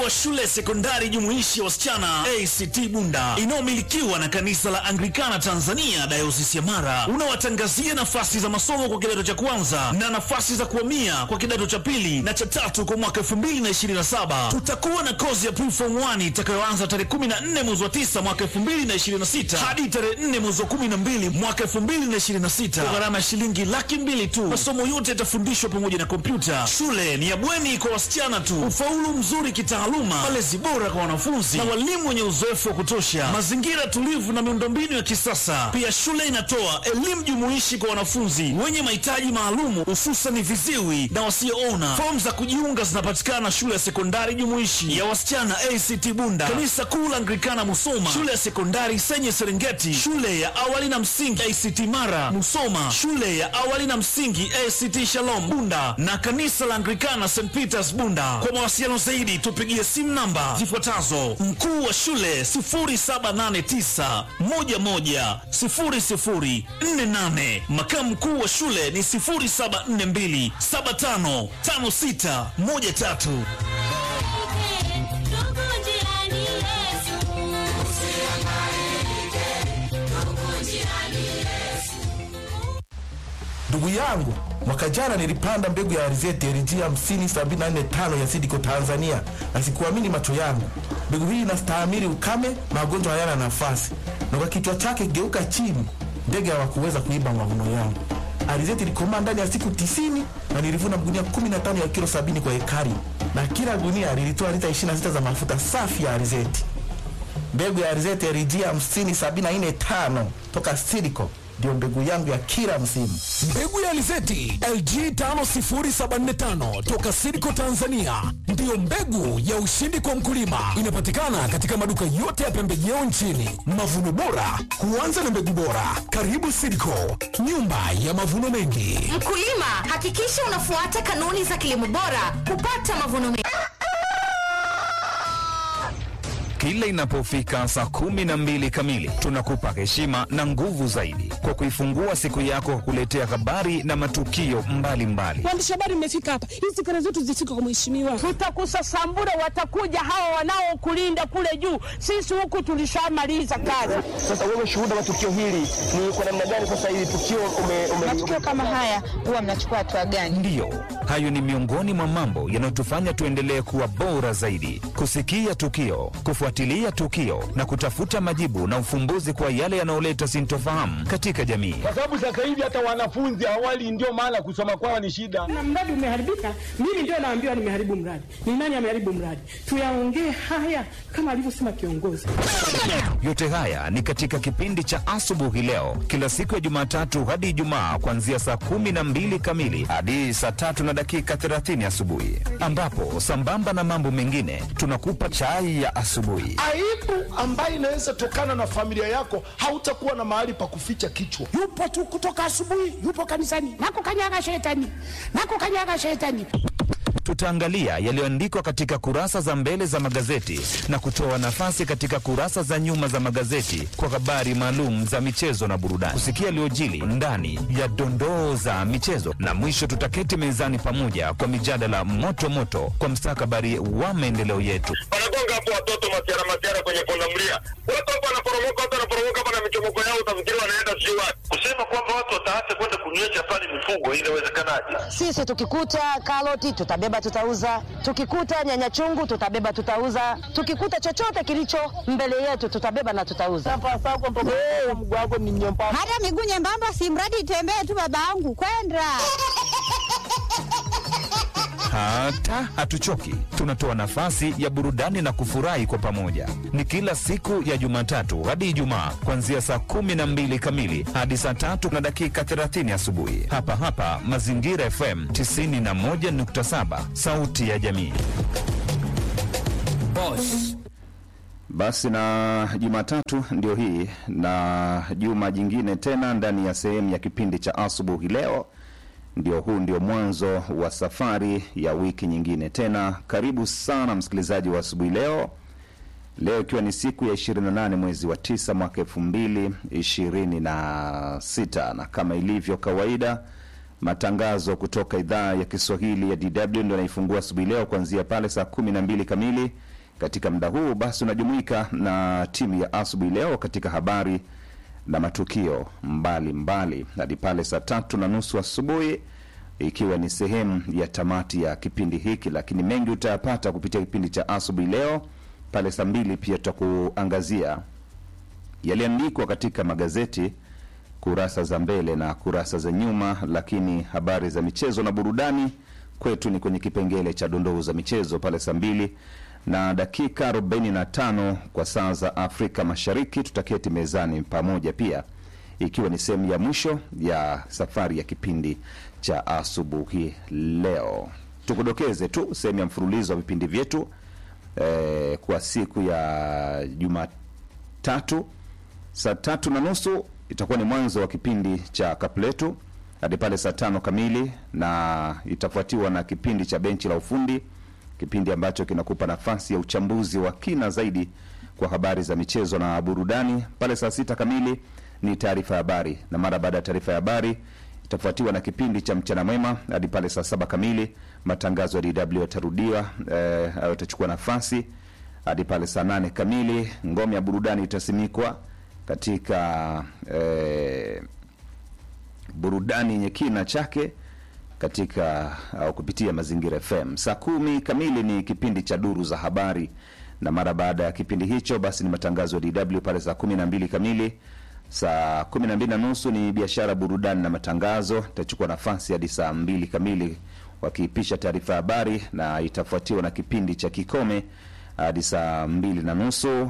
wa shule sekondari jumuishi ya wasichana ACT Bunda inayomilikiwa na kanisa la Anglikana Tanzania Dayosisi ya Mara unawatangazia nafasi za masomo kwa kidato cha kwanza na nafasi za kuhamia kwa kidato cha pili na cha tatu kwa mwaka 2027. Tutakuwa na kozi ya preform 1 itakayoanza tarehe 14 mwezi wa 9 mwaka 2026 hadi tarehe 4 mwezi wa 12 mwaka 2026 kwa gharama ya shilingi laki mbili tu. Masomo yote yatafundishwa pamoja na kompyuta. Shule ni ya bweni kwa wasichana tu. Ufaulu mzuri kitaaluma, malezi bora kwa wanafunzi na walimu wenye uzoefu wa kutosha, mazingira tulivu na miundombinu ya kisasa. Pia shule inatoa elimu jumuishi kwa wanafunzi wenye mahitaji maalumu, hususan viziwi na wasioona. Fomu za kujiunga zinapatikana shule ya sekondari jumuishi ya wasichana ACT Bunda, kanisa kuu la Anglikana Musoma, shule ya sekondari Senye Serengeti, shule ya awali na msingi ACT Mara Musoma, shule ya awali na msingi ACT Shalom Bunda na kanisa la Anglikana St Peters Bunda. Kwa mawasiliano zaidi tupigie simu namba zifuatazo: mkuu wa shule 0789 11 0048, makamu mkuu wa shule ni 0742 75 56 13. Ndugu yangu, mwaka jana nilipanda mbegu ya alizeti LG 50745 ya Sidiko Tanzania, na sikuamini macho yangu. Mbegu hii inastahimili ukame, magonjwa hayana nafasi, na kwa kichwa chake geuka chini, ndege hawakuweza kuiba mavuno yangu. Alizeti ilikomaa ndani ya siku tisini na nilivuna gunia 15 ya kilo 70 kwa ekari, na kila gunia lilitoa lita 26 za mafuta safi ya alizeti. Mbegu ya alizeti LG 50745 toka Sidiko ndio mbegu yangu ya kila msimu. Mbegu ya alizeti LG 50745 toka Sidco Tanzania ndiyo mbegu ya ushindi kwa mkulima. Inapatikana katika maduka yote ya pembejeo nchini. Mavuno bora huanza na mbegu bora. Karibu Sidco, nyumba ya mavuno mengi. Mkulima, hakikisha unafuata kanuni za kilimo bora kupata mavuno mengi. Kila inapofika saa kumi na mbili kamili tunakupa heshima na nguvu zaidi kwa kuifungua siku yako kwa kuletea habari na matukio mbalimbali. Waandishi habari mmefika hapa, hizi kelele zetu zifike kwa mheshimiwa. Tutakusasambura, watakuja hawa wanaokulinda kule juu. Sisi huku tulishamaliza kazi. Sasa wewe shuhuda wa tukio hili ni kwa namna gani? Sasa hili tukio ume, ume, matukio kama haya huwa mnachukua hatua gani? Ndiyo, hayo ni miongoni mwa mambo yanayotufanya tuendelee kuwa bora zaidi, kusikia tukio, kufuatilia tukio na kutafuta majibu na ufumbuzi kwa yale yanayoleta sintofahamu katika jamii. Kwa sababu sasa hivi hata wanafunzi awali, ndio maana kusoma kwao ni shida. Na mradi umeharibika, mimi ndio naambiwa nimeharibu mradi. Ni nani ameharibu mradi? Tuyaongee haya kama alivyosema kiongozi. Yote haya ni katika kipindi cha asubuhi leo, kila siku ya Jumatatu hadi Ijumaa, kuanzia saa kumi na mbili kamili hadi saa tatu na dakika 30 asubuhi, ambapo sambamba na mambo mengine tunakupa chai ya asubuhi. Aibu ambayo inaweza tokana na familia yako, hautakuwa na mahali pa kuficha kichwa. Yupo tu kutoka asubuhi, yupo kanisani, nakukanyaga shetani, nakukanyaga shetani. Tutaangalia yaliyoandikwa katika kurasa za mbele za magazeti na kutoa nafasi katika kurasa za nyuma za magazeti kwa habari maalum za michezo na burudani, kusikia yaliyojili ndani ya dondoo za michezo, na mwisho tutaketi mezani pamoja kwa mijadala moto moto kwa mstakabali wa maendeleo yetu. Wanagonga hapo watoto masiara masiara kwenye pundamilia, watu hapo wanaporomoka, watu wanaporomoka hapa na michomoko yao, utafikiri wanaenda sijui wapi. Kusema kwamba watu wataacha kwenda kunywesha pale mifugo, inawezekanaje? Sisi tukikuta karoti tutabeba tutauza, tukikuta nyanya chungu tutabeba tutauza, tukikuta chochote kilicho mbele yetu tutabeba na tutauza. Hata miguu nyembamba, si mradi itembee tu, babangu kwenda hata hatuchoki, tunatoa nafasi ya burudani na kufurahi kwa pamoja. Ni kila siku ya Jumatatu hadi Ijumaa, kuanzia saa kumi na mbili kamili hadi saa tatu na dakika 30 asubuhi, hapa hapa Mazingira FM 91.7, sauti ya jamii. Boss. Basi na Jumatatu ndio hii na juma jingine tena ndani ya sehemu ya kipindi cha asubuhi leo ndio huu ndio mwanzo wa safari ya wiki nyingine tena. Karibu sana msikilizaji wa asubuhi leo, leo ikiwa ni siku ya 28 mwezi wa 9 mwaka 2026 na kama ilivyo kawaida matangazo kutoka idhaa ya Kiswahili ya DW ndio yanaifungua asubuhi leo kuanzia pale saa 12 kamili katika muda huu basi unajumuika na timu ya asubuhi leo katika habari na matukio mbalimbali hadi pale saa tatu na nusu asubuhi ikiwa ni sehemu ya tamati ya kipindi hiki, lakini mengi utayapata kupitia kipindi cha asubuhi leo. Pale saa mbili pia tutakuangazia yaliandikwa katika magazeti kurasa za mbele na kurasa za nyuma, lakini habari za michezo na burudani kwetu ni kwenye kipengele cha dondoo za michezo pale saa mbili na dakika 45 kwa saa za Afrika Mashariki. Tutaketi mezani pamoja pia, ikiwa ni sehemu ya mwisho ya safari ya kipindi cha asubuhi leo. Tukudokeze tu sehemu ya mfululizo wa vipindi vyetu eh, kwa siku ya Jumatatu saa tatu na nusu itakuwa ni mwanzo wa kipindi cha kapletu hadi pale saa tano kamili, na itafuatiwa na kipindi cha benchi la ufundi, kipindi ambacho kinakupa nafasi ya uchambuzi wa kina zaidi kwa habari za michezo na burudani. Pale saa sita kamili ni taarifa ya habari, na mara baada ya taarifa ya habari itafuatiwa na kipindi cha mchana mwema hadi pale saa saba kamili. Matangazo ya DW yatarudiwa eh, au yatachukua nafasi hadi pale saa nane kamili. Ngome ya burudani itasimikwa katika eh, burudani yenye kina chake katika au kupitia Mazingira FM. Saa kumi kamili ni kipindi cha duru za habari, na mara baada ya kipindi hicho basi ni matangazo ya DW pale saa kumi na mbili kamili. Saa kumi na mbili na nusu ni biashara, burudani na matangazo, itachukua nafasi hadi saa mbili kamili wakiipisha taarifa ya habari, na itafuatiwa na kipindi cha kikome hadi saa mbili na nusu.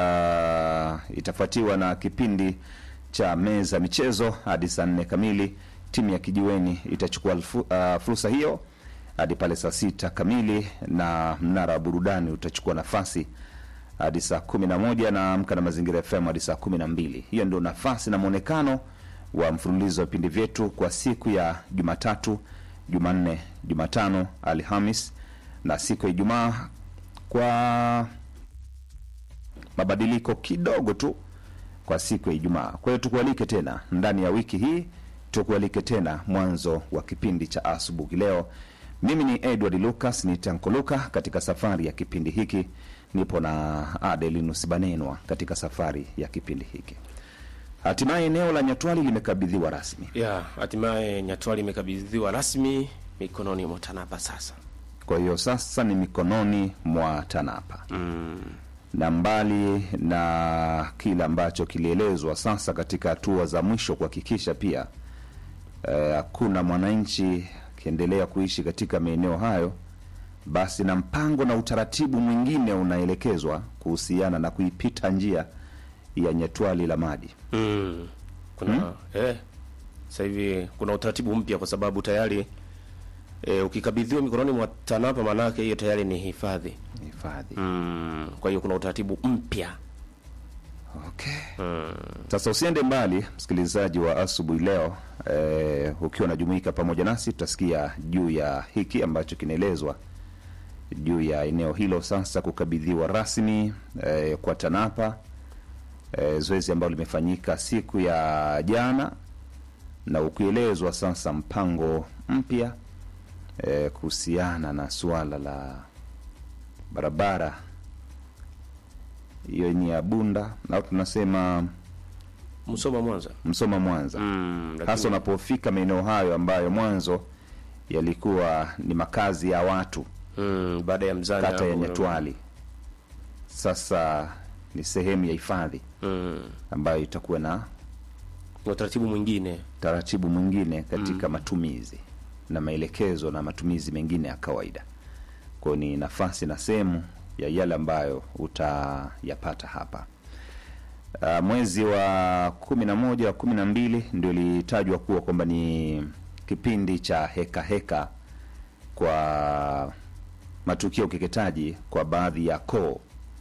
Uh, itafuatiwa na kipindi cha meza michezo hadi saa nne kamili. Timu ya kijiweni itachukua uh, fursa hiyo hadi pale saa sita kamili, na mnara wa burudani utachukua nafasi hadi saa kumi na moja na amka na mazingira FM hadi saa kumi na mbili. Hiyo ndio nafasi na mwonekano wa mfululizo wa vipindi vyetu kwa siku ya Jumatatu, Jumanne, Jumatano, Alhamis na siku ya Ijumaa kwa mabadiliko kidogo tu kwa siku ya Ijumaa. Kwa hiyo tukualike tena ndani ya wiki hii, tukualike tena mwanzo wa kipindi cha asubuhi leo. Mimi ni Edward Lucas ni Tankoluka katika safari ya kipindi hiki, nipo na Adelinus Banenwa katika safari ya kipindi hiki. Hatimaye eneo la Nyatwali limekabidhiwa rasmi. ya hatimaye Nyatwali imekabidhiwa rasmi mikononi mwa TANAPA sasa. Kwa hiyo sasa ni mikononi mwa TANAPA mm. na mbali na kile ambacho kilielezwa sasa katika hatua za mwisho kuhakikisha pia hakuna eh, mwananchi akiendelea kuishi katika maeneo hayo, basi na mpango na utaratibu mwingine unaelekezwa kuhusiana na kuipita njia ya Nyatwali la Madi. mm. kuna Hmm? eh, sasa hivi kuna utaratibu mpya kwa sababu tayari eh, ukikabidhiwa mikononi mwa TANAPA maanake hiyo tayari ni hifadhi hifadhi. mm. kwa hiyo kuna utaratibu mpya Okay. mm. Sasa usiende mbali, msikilizaji wa asubuhi leo eh, ukiwa unajumuika pamoja nasi, tutasikia juu ya hiki ambacho kinaelezwa juu ya eneo hilo sasa kukabidhiwa rasmi eh, kwa TANAPA eh, zoezi ambalo limefanyika siku ya jana na ukielezwa sasa mpango mpya eh, kuhusiana na suala la barabara hiyo ni ya Bunda au tunasema Msoma Mwanza, Msoma Mwanza mm, lakini- hasa unapofika maeneo hayo ambayo mwanzo yalikuwa ni makazi ya watu mm, baada ya mzani kata ya hapo, Nyatwali, sasa ni sehemu ya hifadhi mm. ambayo itakuwa na na utaratibu mwingine taratibu mwingine katika matumizi na maelekezo na matumizi mengine ya kawaida. Kwa hiyo ni nafasi na sehemu ya yale ambayo utayapata hapa. Uh, mwezi wa kumi na moja wa kumi na mbili ndio ilitajwa kuwa kwamba ni kipindi cha heka heka kwa matukio ya ukeketaji kwa baadhi ya koo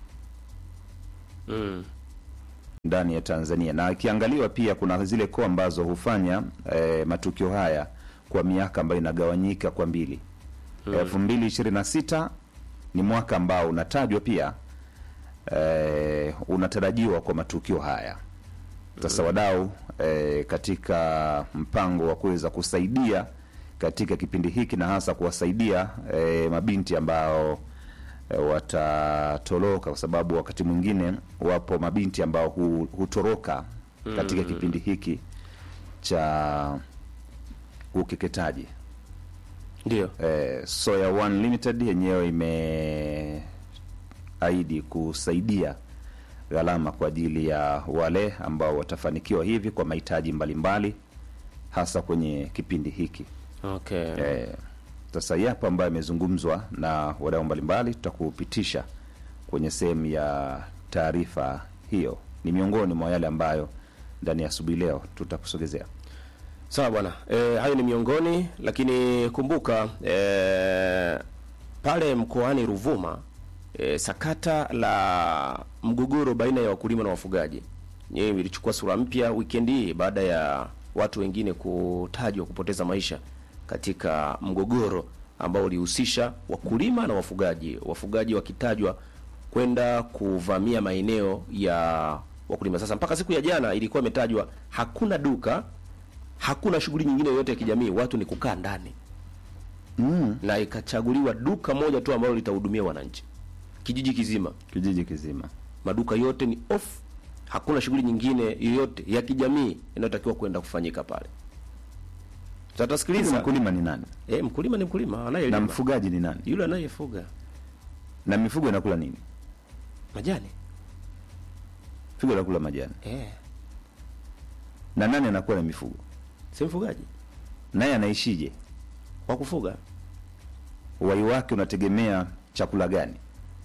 mm. ndani ya Tanzania na ikiangaliwa pia kuna zile koo ambazo hufanya eh, matukio haya kwa miaka ambayo inagawanyika kwa mbili. Mm. elfu mbili ishirini na sita ni mwaka ambao unatajwa pia eh, unatarajiwa kwa matukio haya. Sasa wadau eh, katika mpango wa kuweza kusaidia katika kipindi hiki na hasa kuwasaidia eh, mabinti ambao e, watatoroka kwa sababu wakati mwingine wapo mabinti ambao hu, hutoroka katika Mm. kipindi hiki cha ukeketaji ndio eh, Soya One Limited yenyewe imeahidi kusaidia gharama kwa ajili ya wale ambao watafanikiwa hivi kwa mahitaji mbalimbali hasa kwenye kipindi hiki okay. eh, sasa yapo ambayo yamezungumzwa na wadau mbalimbali tutakupitisha kwenye sehemu ya taarifa hiyo ni miongoni mwa yale ambayo ndani ya asubuhi leo tutakusogezea sawa bwana e, hayo ni miongoni lakini kumbuka e, pale mkoani ruvuma e, sakata la mgogoro baina ya wakulima na wafugaji yenyewe ilichukua sura mpya wikendi hii baada ya watu wengine kutajwa kupoteza maisha katika mgogoro ambao ulihusisha wakulima na wafugaji wafugaji wakitajwa kwenda kuvamia maeneo ya wakulima sasa mpaka siku ya jana ilikuwa imetajwa hakuna duka hakuna shughuli nyingine yoyote ya kijamii watu ni kukaa ndani mm. na ikachaguliwa duka moja tu ambalo litahudumia wananchi kijiji kizima kijiji kizima maduka yote ni off hakuna shughuli nyingine yoyote ya kijamii inayotakiwa kwenda kufanyika pale Sasa tutasikiliza mkulima ni nani e, mkulima ni mkulima anayelima na mfugaji ni nani yule anayefuga na mifugo inakula nini majani mifugo inakula majani e, na nani anakuwa na mifugo si mfugaji naye anaishije wa kufuga uhai wake unategemea chakula gani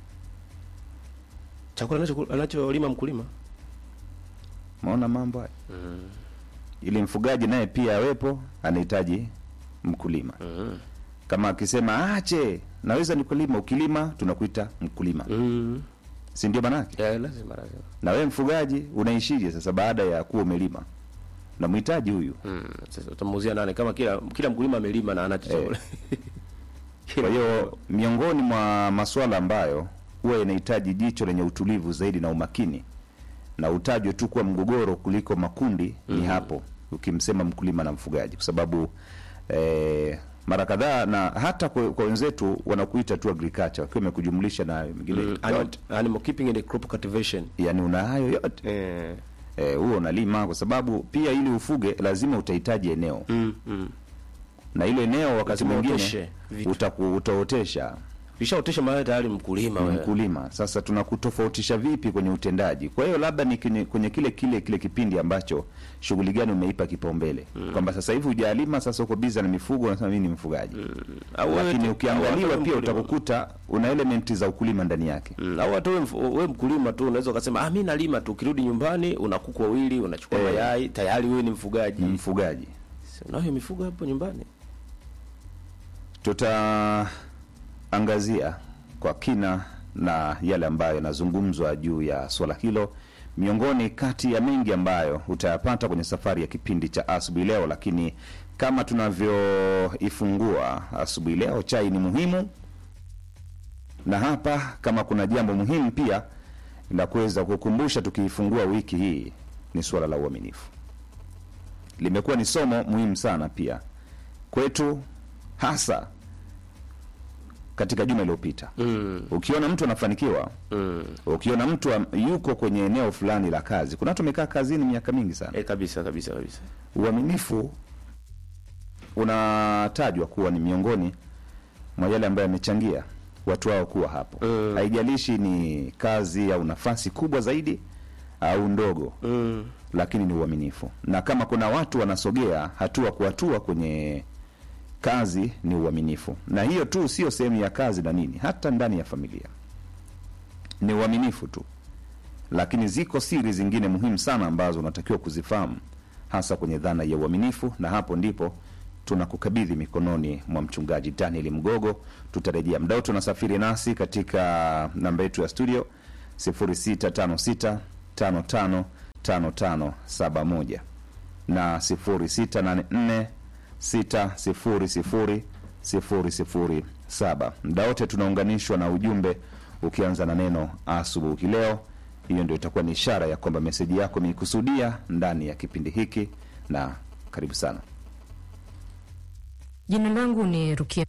chakula anacho- anacholima mkulima maona mambo haya mm. ili mfugaji naye pia awepo anahitaji mkulima mm. kama akisema ache naweza nikulima ukilima tunakuita mkulima mm. si ndio manake yeah, lazima lazima na wewe mfugaji unaishije sasa baada ya kuwa umelima namhitaji huyu mm. sasa utamuuzia nani kama kila kila mkulima amelima na anacho chakula kwa hiyo miongoni mwa masuala ambayo huwa inahitaji jicho lenye utulivu zaidi na umakini na utajwe tu kuwa mgogoro kuliko makundi ni Mhm. hapo ukimsema mkulima na mfugaji kwa sababu eh, mara kadhaa na hata kwa kwa wenzetu wanakuita tu agriculture wakiwa wamekujumlisha na mengine Mm, animal, animal keeping and crop cultivation yani una hayo yote eh. eh, huo unalima kwa sababu pia ili ufuge lazima utahitaji eneo mm, mm. na ile eneo wakati Lazima mwingine uoteshe vitu. utaku- utaotesha vishaotesha mahali tayari mkulima ni wewe. mkulima sasa tunakutofautisha vipi kwenye utendaji kwa hiyo labda ni kwenye, kwenye kile kile kile kipindi ambacho shughuli gani umeipa kipaumbele mm. kwamba sasa hivi hujalima sasa uko biza na mifugo unasema mimi ni mfugaji mm. Au wewe lakini tu- au ukiangaliwa hata pia wewe mkulima. utakukuta una elementi za ukulima ndani yake Mm, au hata wewe mfu- wewe mkulima tu unaweza ukasema ah, mi nalima tu, ukirudi nyumbani una kuku wawili, unachukua Eh. mayai, tayari wewe ni mfugaji. ni mfugaji Si Unayo mifugo hapo nyumbani? tutaangazia kwa kina na yale ambayo yanazungumzwa juu ya swala hilo miongoni kati ya mengi ambayo utayapata kwenye safari ya kipindi cha asubuhi leo lakini kama tunavyoifungua asubuhi leo chai ni muhimu na hapa kama kuna jambo muhimu pia la kuweza kukumbusha tukiifungua wiki hii ni suala la uaminifu limekuwa ni somo muhimu sana pia kwetu hasa katika juma iliyopita mm. ukiona mtu anafanikiwa mm. ukiona mtu am- yuko kwenye eneo fulani la kazi kuna watu wamekaa kazini miaka mingi sana e, kabisa kabisa kabisa uaminifu unatajwa kuwa ni miongoni mwa yale ambayo yamechangia watu hao kuwa hapo Mm. haijalishi ni kazi au nafasi kubwa zaidi au ndogo mm. lakini ni uaminifu na kama kuna watu wanasogea hatua kwa hatua kwenye kazi ni uaminifu na hiyo tu sio sehemu ya kazi na nini hata ndani ya familia ni uaminifu tu lakini ziko siri zingine muhimu sana ambazo unatakiwa kuzifahamu hasa kwenye dhana ya uaminifu na hapo ndipo tunakukabidhi mikononi mwa mchungaji daniel mgogo tutarejea mdao tunasafiri nasi katika namba yetu ya studio 0656 55 5571 na 0684 600 007 mda wote tunaunganishwa na ujumbe ukianza na neno asubuhi leo hiyo ndio itakuwa ni ishara ya kwamba meseji yako imeikusudia ndani ya kipindi hiki na karibu sana Jina langu ni Rukia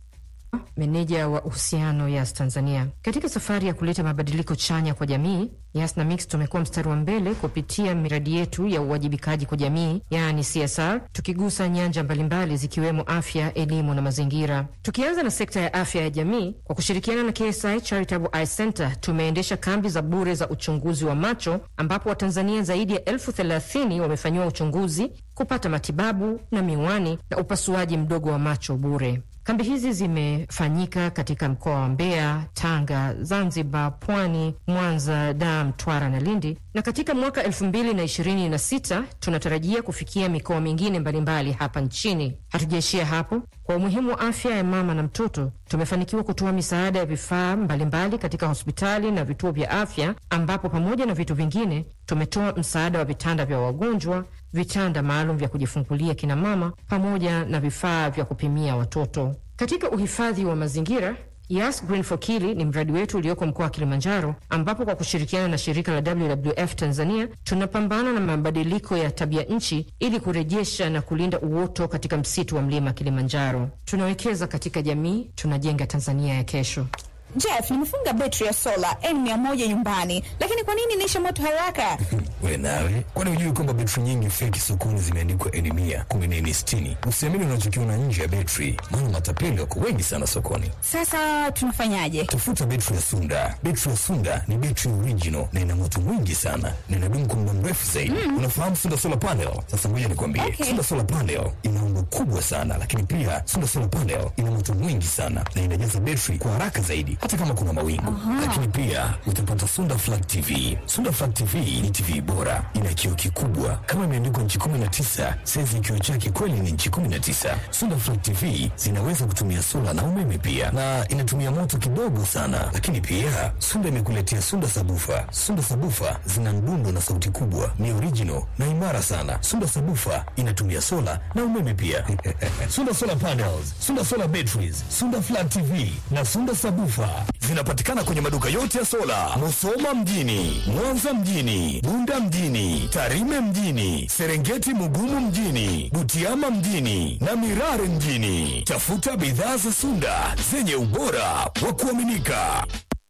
meneja wa uhusiano Yas Tanzania. Katika safari ya kuleta mabadiliko chanya kwa jamii, Yas na Mix tumekuwa mstari wa mbele kupitia miradi yetu ya uwajibikaji kwa jamii, yaani CSR, tukigusa nyanja mbalimbali zikiwemo afya, elimu na mazingira. Tukianza na sekta ya afya ya jamii, kwa kushirikiana na KSI Charitable Eye Center tumeendesha kambi za bure za uchunguzi wa macho, ambapo Watanzania zaidi ya elfu thelathini wamefanyiwa uchunguzi, kupata matibabu na miwani na upasuaji mdogo wa macho bure. Kambi hizi zimefanyika katika mkoa wa Mbeya, Tanga, Zanzibar, Pwani, Mwanza, Dar, Mtwara na Lindi, na katika mwaka elfu mbili na ishirini na sita tunatarajia kufikia mikoa mingine mbalimbali hapa nchini. Hatujaishia hapo. Kwa umuhimu wa afya ya mama na mtoto, tumefanikiwa kutoa misaada ya vifaa mbalimbali katika hospitali na vituo vya afya, ambapo pamoja na vitu vingine tumetoa msaada wa vitanda vya wagonjwa, vitanda maalum vya kujifungulia kina mama, pamoja na vifaa vya kupimia watoto. Katika uhifadhi wa mazingira Yas Green for Kili ni mradi wetu ulioko mkoa wa Kilimanjaro, ambapo kwa kushirikiana na shirika la WWF Tanzania tunapambana na mabadiliko ya tabia nchi ili kurejesha na kulinda uoto katika msitu wa mlima Kilimanjaro. Tunawekeza katika jamii, tunajenga Tanzania ya kesho. Jeff, nimefunga betri ya sola N100 nyumbani, lakini kwa nini inaisha moto haraka? We nawe, kwani hujui kwamba betri nyingi feki sokoni zimeandikwa N mia kumi na nne sitini? Usiamini unachokiona nje ya betri, maana matapeli wako wengi sana sokoni. Sasa tunafanyaje? Tafuta betri ya Sunda. Betri ya Sunda ni betri original na ina moto mwingi sana na inadumu kwa muda mrefu zaidi. Mm. Unafahamu Sunda solar panel? Sasa ngoja nikwambie, Okay. Sunda solar panel ina umbo kubwa sana, lakini pia Sunda solar panel ina moto mwingi sana na inajaza betri kwa haraka zaidi, hata kama kuna mawingu. Lakini pia utapata Sunda flat TV. Sunda flat TV ni TV bora, ina kioo kikubwa kama imeandikwa nchi 19, saizi ya kioo chake kweli ni nchi 19. Sunda flat TV zinaweza kutumia sola na umeme pia, na inatumia moto kidogo sana. Lakini pia Sunda imekuletea Sunda sabufa. Sunda sabufa zina mdundo na sauti kubwa, ni original na imara sana. Sunda sabufa inatumia sola na umeme pia. Sunda solar panels, Sunda solar batteries, Sunda flat TV na Sunda sabufa zinapatikana kwenye maduka yote ya sola, Musoma mjini, Mwanza mjini, Bunda mjini, Tarime mjini, Serengeti Mugumu mjini, Butiama mjini na Mirare mjini. Tafuta bidhaa za Sunda zenye ubora wa kuaminika.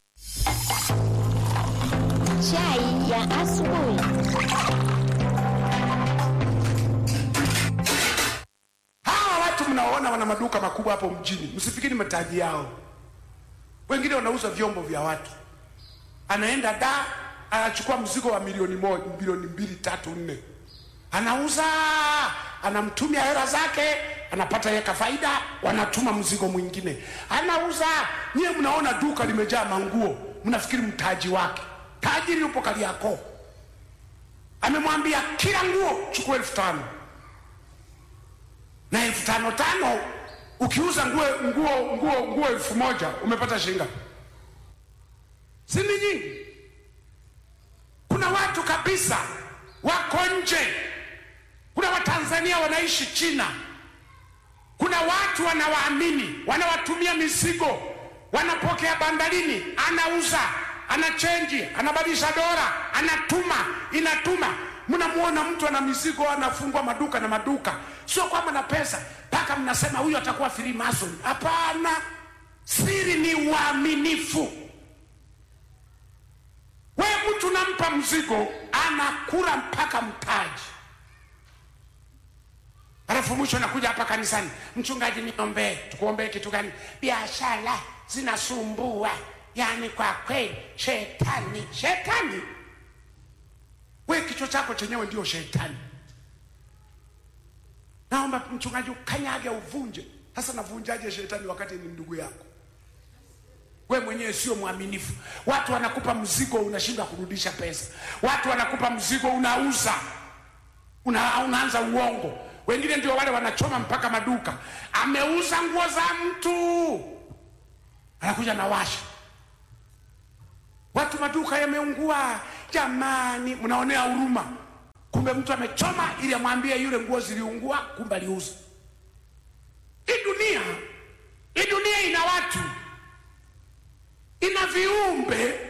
Chai ya asubuhi. Hawa watu mnaoona wana maduka makubwa hapo mjini, msifikiri mataji yao. Wengine wanauza vyombo vya watu, anaenda da, anachukua mzigo wa milioni moja, milioni mbili, tatu, nne, anauza, anamtumia hela zake, anapata yeka faida, wanatuma mzigo mwingine, anauza. Nyie mnaona duka limejaa manguo, mnafikiri mtaji wake. Tajiri yupo Kariakoo, amemwambia kila nguo chukua elfu tano na elfu tano tano ukiuza nguo nguo nguo nguo elfu moja umepata shilingi ngapi? si ni nyingi? Kuna watu kabisa wako nje, kuna Watanzania wanaishi China, kuna watu wanawaamini, wanawatumia mizigo, wanapokea bandarini, anauza, anachenji, anabadilisha dola, anatuma, inatuma mnamuona mtu ana mizigo anafungwa maduka na maduka, sio kwamba na pesa mpaka mnasema huyu atakuwa Freemason. Hapana, siri ni uaminifu. We mtu nampa mzigo anakula mpaka mtaji, alafu mwisho nakuja hapa kanisani, mchungaji, niombee. Tukuombee kitu gani? Biashara zinasumbua, yaani kwa kweli shetani, shetani we kichwa chako chenyewe ndio shetani. Naomba mchungaji ukanyage uvunje. Sasa navunjaje shetani wakati ni ndugu yako? We mwenyewe sio mwaminifu. Watu wanakupa mzigo, unashindwa kurudisha pesa. Watu wanakupa mzigo, unauza, una, unaanza uongo. Wengine ndio wale wanachoma mpaka maduka. Ameuza nguo za mtu, anakuja na washa watu maduka yameungua, jamani, mnaonea huruma. Kumbe mtu amechoma ili amwambie yule nguo ziliungua, kumbe aliuza. Hii dunia, hii dunia ina watu, ina viumbe.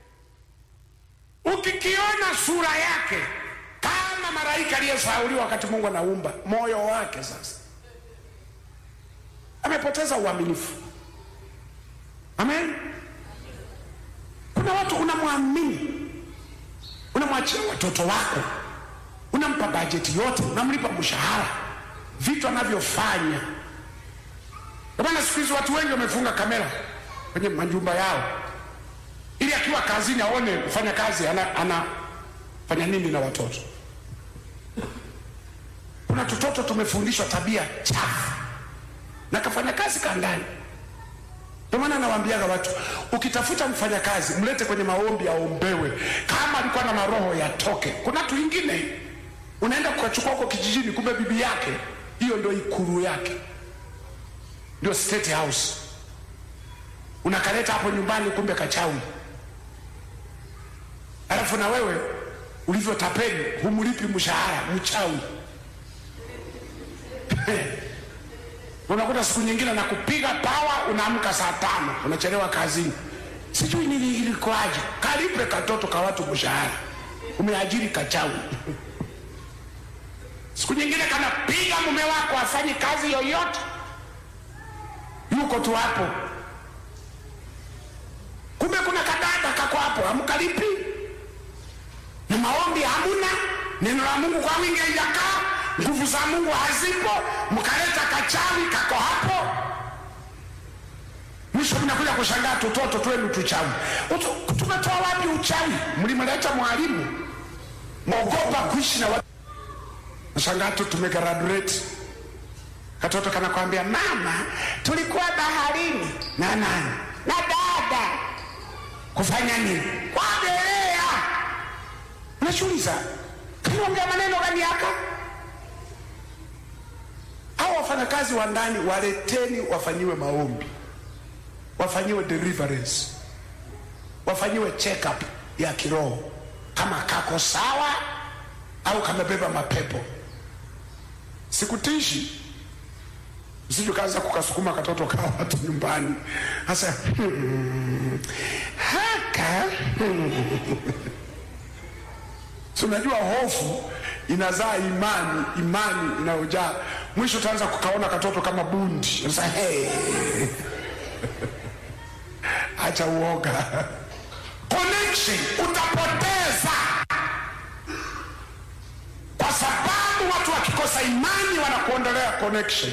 Ukikiona sura yake kama malaika aliyesauliwa wakati Mungu anaumba moyo wake, sasa amepoteza uaminifu. Amen. Kuna watu unamwamini, unamwachia watoto wako, unampa bajeti yote, unamlipa mshahara, vitu anavyofanya. Ndio maana siku hizi watu wengi wamefunga kamera kwenye majumba yao, ili akiwa kazini aone mfanya kazi ana, anafanya nini na watoto. Kuna tutoto tumefundishwa tabia chafu na kafanya kazi kandani. Ndio maana nawaambiaga watu, ukitafuta mfanyakazi mlete kwenye maombi aombewe, kama alikuwa na maroho yatoke. Kuna watu wengine unaenda kukachukua huko kijijini, kumbe bibi yake hiyo ndio ikulu yake, ndio state house. Unakaleta hapo nyumbani, kumbe kachawi. Alafu na wewe ulivyotapeli, humlipi mshahara, mchawi unakuta siku nyingine na kupiga pawa, unaamka saa tano, unachelewa kazini. Sijui nini ilikuwaje, kalipe katoto ka watu mshahara, umeajiri kachawi. Siku nyingine kanapiga mume wako afanyi kazi yoyote, yuko tu hapo, kumbe kuna kadada kako hapo, hamkalipi na maombi hamuna, neno la Mungu kwa wingi haijakaa nguvu za Mungu hazipo, mkaleta kachawi kako hapo, mwisho mnakuja kushangaa tutoto twenu tuchawi. Utu- Tumetoa wapi uchawi? Mlimleta mwalimu, mwogopa kuishi na watu. Nashangaa tu tumegraduate, katoto kanakwambia mama, tulikuwa baharini na nani na dada, kufanya nini? Kuogelea. Unajiuliza, kanaongea maneno gani haka? hao wafanyakazi wa ndani waleteni, wafanyiwe maombi, wafanyiwe deliverance, wafanyiwe check up ya kiroho, kama kako sawa au kamebeba mapepo. Sikutishi, usije kaanza kukasukuma katoto kawa watu nyumbani hasa hmm, haka hmm. Si unajua hofu inazaa imani, imani inayojaa mwisho utaanza kukaona katoto kama bundi. Sasa hey. Acha uoga, connection utapoteza, kwa sababu watu wakikosa imani wanakuondolea connection.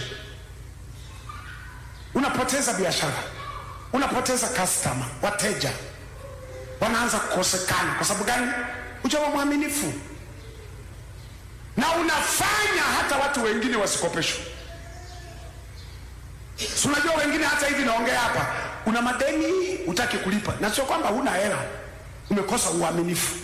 Unapoteza biashara, unapoteza customer, wateja wanaanza kukosekana. Kwa sababu gani? Ujawa mwaminifu na unafanya hata watu wengine wasikopeshwe. Si unajua wengine hata hivi naongea hapa, una madeni utaki kulipa, na sio kwamba huna hela, umekosa uaminifu.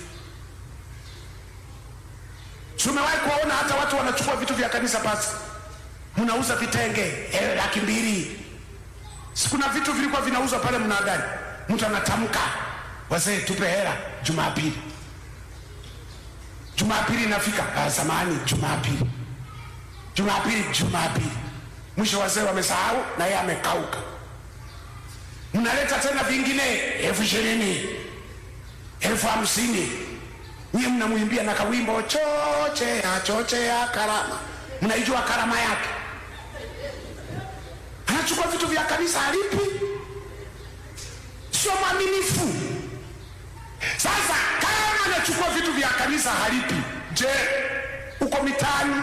Si umewahi kuwaona hata watu wanachukua vitu vya kanisa pasi, mnauza vitenge eh, laki mbili. Si kuna vitu vilikuwa vinauzwa pale mnadani, mtu anatamka, wazee tupe hela Jumapili. Jumapili inafika, ah, zamani Jumapili, Jumapili, Jumapili, mwisho wazee wamesahau na yeye amekauka. Mnaleta tena vingine elfu ishirini elfu hamsini nyie mnamwimbia na kawimbo chochea chochea karama, mnaijua karama yake. Anachukua vitu vya kanisa halipi, sio mwaminifu. Sasa kama anachukua vitu vya kanisa halipi, je, uko mitaani?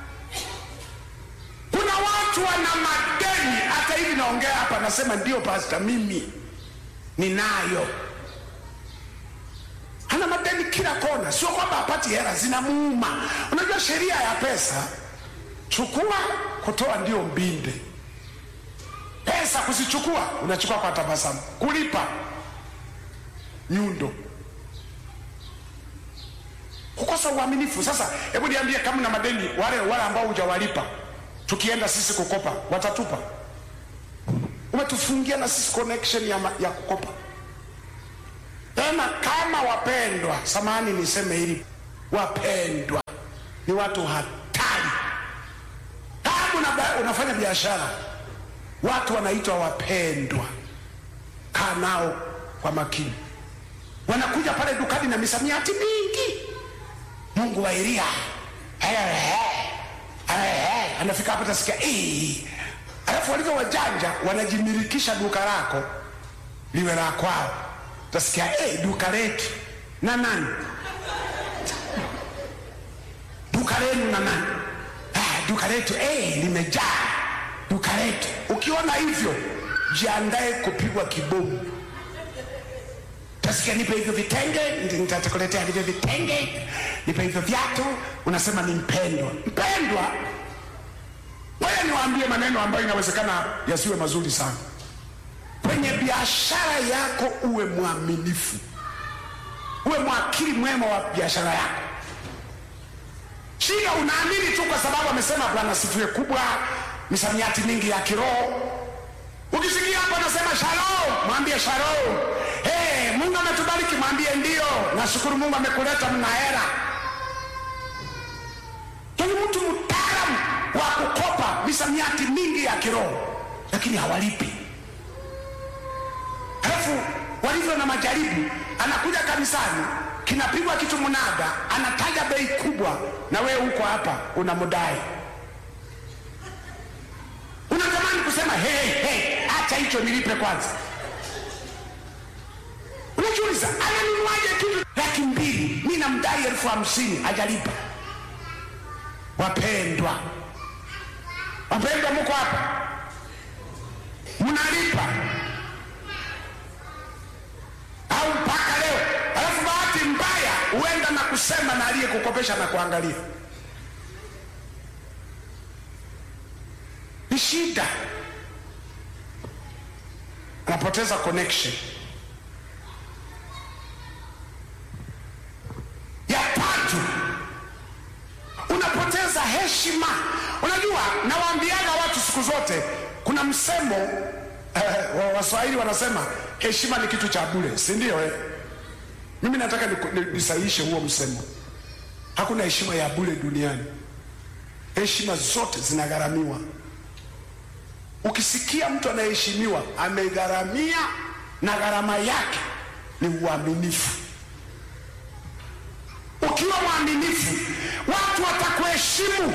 Kuna watu wana madeni. Hata hivi naongea hapa, nasema ndio pasta, mimi ninayo. Ana madeni kila kona, sio kwamba hapati hela, zinamuuma. Unajua sheria ya pesa, chukua, kutoa ndio mbinde. Pesa kuzichukua, unachukua kwa tabasamu, kulipa nyundo kukosa uaminifu. Sasa hebu niambie, kama na madeni wale wale ambao hujawalipa, tukienda sisi kukopa watatupa? Umetufungia na sisi connection ya, ma, ya kukopa. Tena kama wapendwa, samahani niseme hili, wapendwa ni watu hatari. Kama una, unafanya biashara, watu wanaitwa wapendwa, kaa nao kwa makini. Wanakuja pale dukani na misamiati mingi Mungu wa Elia anafika hapo tasikia, alafu walivyo wajanja wanajimilikisha duka lako, liwe la kwao. Utasikia hey, duka letu na nani, duka lenu na nani? Ah, duka letu hey, limejaa duka letu. Ukiona hivyo, jiandae kupigwa kibomu. Utasikia nipe hivyo vitenge, ndi- nitakuletea hivyo vitenge, nipe hivyo viatu, unasema ni mpendwa. Mpendwa, ngoja niwaambie maneno ambayo inawezekana yasiwe mazuri sana. Kwenye biashara yako uwe mwaminifu, uwe mwakili mwema wa biashara yako. Shida unaamini tu kwa sababu amesema Bwana sifiwe kubwa, misamiati mingi ya kiroho. Ukisikia hapo anasema shalom, mwambie shalom. Hey, Mungu ametubariki, mwambie ndio, nashukuru Mungu amekuleta, mna hera. Yaani mtu mtaalamu wa kukopa misamiati mingi ya kiroho, lakini hawalipi. Halafu walivyo na majaribu, anakuja kanisani, kinapigwa kitu mnada, anataja bei kubwa, na wewe uko hapa unamdai. Unatamani kusema hey, hey, acha hicho nilipe kwanza. Unajiuliza, ananunuaje kitu laki mbili, mi namdai elfu hamsini hajalipa. Wapendwa, wapendwa, mko hapa mnalipa au mpaka leo? Alafu bahati mbaya huenda na kusema na aliyekukopesha na kuangalia ni shida, unapoteza connection. Ya tatu, unapoteza heshima. Unajua, nawaambiaga watu siku zote, kuna msemo eh, wa Waswahili wanasema heshima ni kitu cha bure, si ndio? Eh? Mimi nataka niku- ni- nisahihishe huo msemo. Hakuna heshima ya bure duniani, heshima zote zinagharamiwa. Ukisikia mtu anaheshimiwa amegharamia, na gharama yake ni uaminifu. Ukiwa mwaminifu, watu watakuheshimu.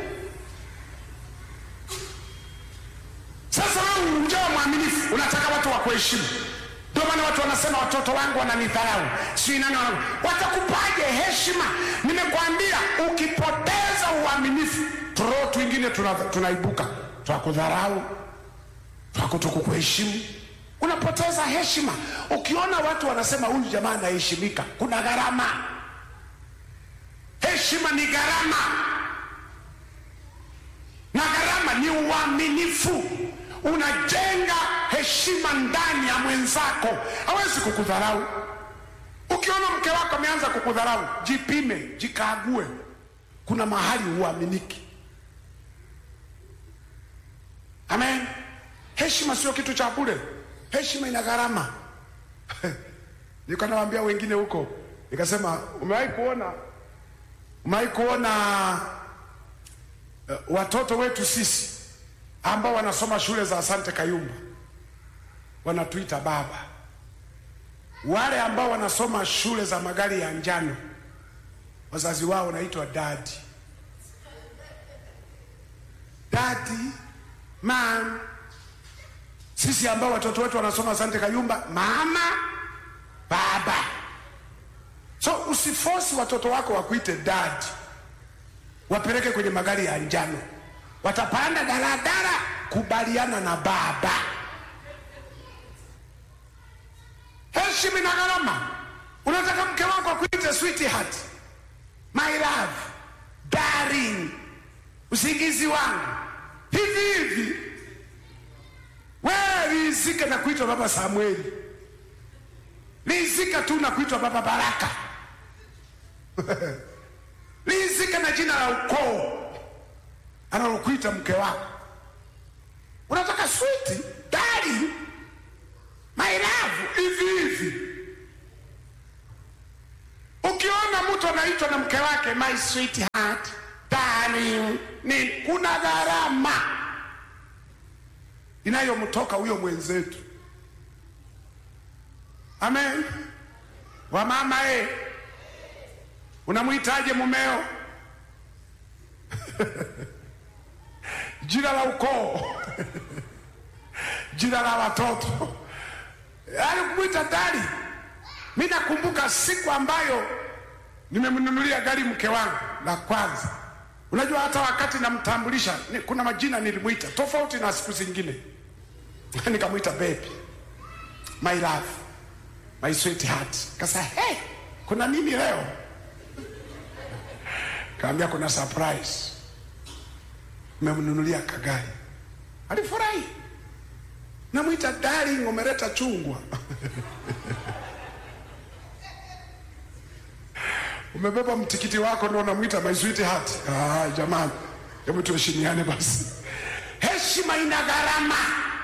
Sasa wewe unjawa mwaminifu, unataka watu wakuheshimu. Ndio maana watu wanasema watoto wangu wananidharau, sijui nani wana... watakupaje heshima? Nimekwambia ukipoteza uaminifu, turoho twingine tuna, tunaibuka twakudharau, twakutokukuheshimu, unapoteza heshima. Ukiona watu wanasema huyu jamaa anaheshimika, kuna gharama. Heshima ni gharama, na gharama ni uaminifu. Unajenga heshima ndani ya mwenzako, hawezi kukudharau. Ukiona mke wako ameanza kukudharau, jipime, jikague, kuna mahali huaminiki. Amen. Heshima sio kitu cha bure, heshima ina gharama. Nilikuwa nawaambia wengine huko, nikasema umewahi kuona umewahi kuona uh, watoto wetu sisi ambao wanasoma shule za Asante Kayumba wanatuita baba, wale ambao wanasoma shule za magari ya njano wazazi wao wanaitwa dadi. Dadi, mam. Sisi ambao watoto wetu wanasoma Asante Kayumba, mama, baba. So usifosi watoto wako wakuite dadi, wapeleke kwenye magari ya njano, watapanda daladala. Kubaliana na baba. Heshima na gharama. Unataka mke wako akuite sweetheart, my love, darling, usingizi wangu, hivi hivi. Wewe rizika na kuitwa baba Samueli, rizika tu na kuitwa baba Baraka rizika na jina la ukoo analokuita mke wako. Unataka switi dari my love, hivi hivi. Ukiona mtu anaitwa na mke wake my sweetheart, darling, ni kuna gharama inayomtoka huyo mwenzetu. Amen. Wamama eh, unamwitaje mumeo? jina la ukoo, jina la watoto. yaani kumwita dali. Mi nakumbuka siku ambayo nimemnunulia gari mke wangu la kwanza. Unajua, hata wakati namtambulisha ni, kuna majina nilimwita tofauti na siku zingine nikamwita baby, my love, my sweetheart. Kasa hey, kuna nini leo? Kaambia kuna surprise, memnunulia kagari. Alifurahi, namwita darling, umeleta chungwa umebeba mtikiti wako ndo unamwita my sweetheart. Ah, jamani, hebu tuheshimiane basi. Heshima ina gharama.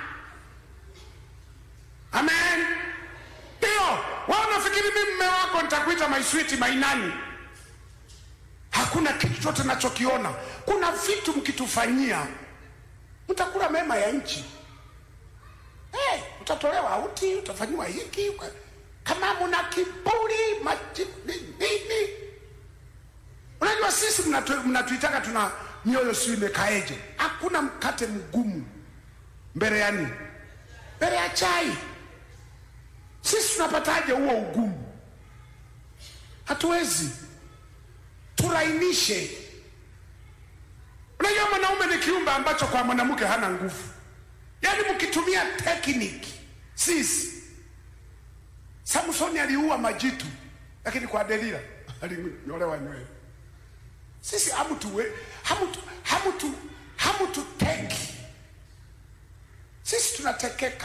Amen. Ndio, wewe unafikiri mimi mume wako nitakuita my sweet my nani? Hakuna kitu chote nachokiona. Kuna vitu mkitufanyia mtakula mema ya nchi. Hey, utatolewa auti, utafanyiwa hiki kama muna kiburi maji nini. Unajua sisi mnatu- mnatuitaka tuna mioyo si imekaeje? Hakuna mkate mgumu mbele ya nini? Mbele ya chai. Sisi tunapataje huo ugumu? Hatuwezi, turainishe. Unajua mwanaume ni kiumbe ambacho kwa mwanamke hana nguvu, yaani mkitumia tekniki. Sisi Samsoni aliua majitu, lakini kwa Delila alinyolewa nywele. Sisi hamutuwe hamutu hamutu hamututeki, sisi tunatekeka.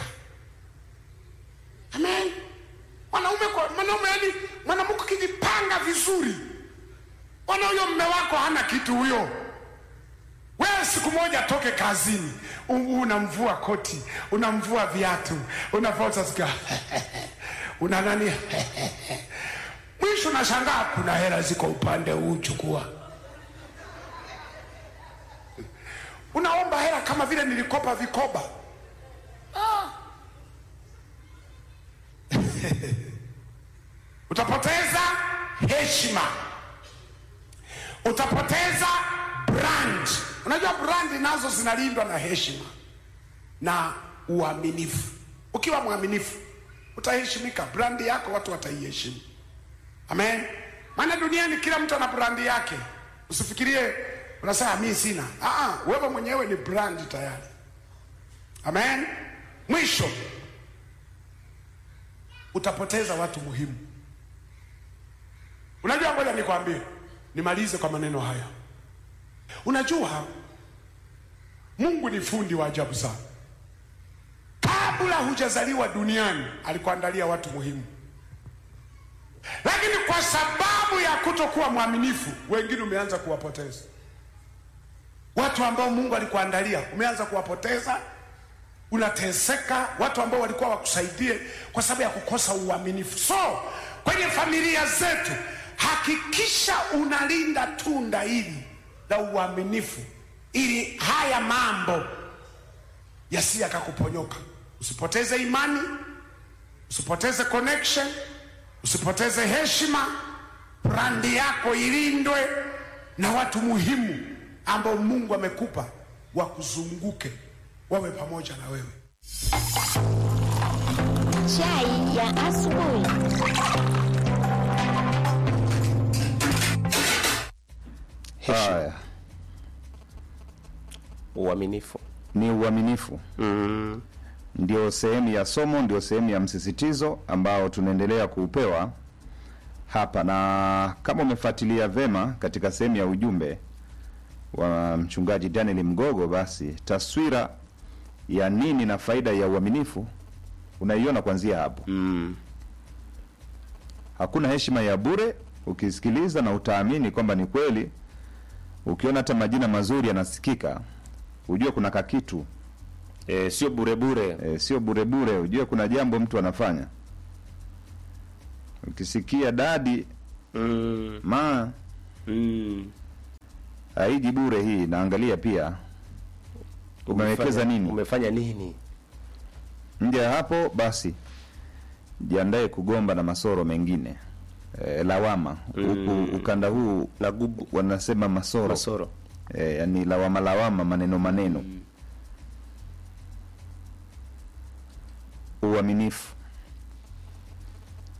Amen. Mwanaume kwa mwanaume, yani mwanamke kijipanga vizuri, wana huyo mme wako hana kitu huyo. Wewe siku moja toke kazini, u- unamvua koti, unamvua viatu, unavaa utasikia una nani mwisho nashangaa kuna hela ziko upande huu, chukua. Unaomba hela kama vile nilikopa vikoba. Ah. Utapoteza heshima, utapoteza brand. Unajua brand nazo zinalindwa na heshima na uaminifu. Ukiwa mwaminifu utaheshimika, brandi yako watu wataiheshimu. Amen. Maana duniani kila mtu ana brandi yake. Usifikirie unasema mimi sina. Ah, wewe mwenyewe ni brandi tayari. Amen. Mwisho utapoteza watu muhimu. Unajua, ngoja nikwambie, nimalize kwa maneno haya. Unajua, Mungu ni fundi wa ajabu sana. Kabla hujazaliwa duniani alikuandalia watu muhimu, lakini kwa sababu ya kutokuwa mwaminifu, wengine umeanza kuwapoteza. Watu ambao Mungu alikuandalia umeanza kuwapoteza, unateseka. Watu ambao walikuwa wakusaidie kwa sababu ya kukosa uaminifu. So kwenye familia zetu, hakikisha unalinda tunda hili la uaminifu, ili haya mambo yasi yakakuponyoka. Usipoteze imani, usipoteze connection, usipoteze heshima. Brandi yako ilindwe na watu muhimu ambao Mungu amekupa wakuzunguke, wawe pamoja na wewe. Chai ya asubuhi. Haya, uaminifu ni uaminifu mm. ndio sehemu ya somo, ndio sehemu ya msisitizo ambao tunaendelea kuupewa hapa, na kama umefuatilia vema katika sehemu ya ujumbe wa mchungaji Daniel Mgogo, basi taswira ya nini na faida ya uaminifu unaiona kuanzia hapo mm. Hakuna heshima ya bure, ukisikiliza na utaamini kwamba ni kweli. Ukiona hata majina mazuri yanasikika, ujue kuna kakitu e, sio bure bure e, sio bure bure, ujue kuna jambo mtu anafanya. Ukisikia dadi mm. ma mm. haiji bure hii, naangalia pia umewekeza Umefanya- nini umefanya nini nje ya hapo, basi jiandae kugomba na masoro mengine e, lawama Mm. huku ukanda huu na gubu wanasema masoro, masoro e, yani lawama lawama, maneno maneno uaminifu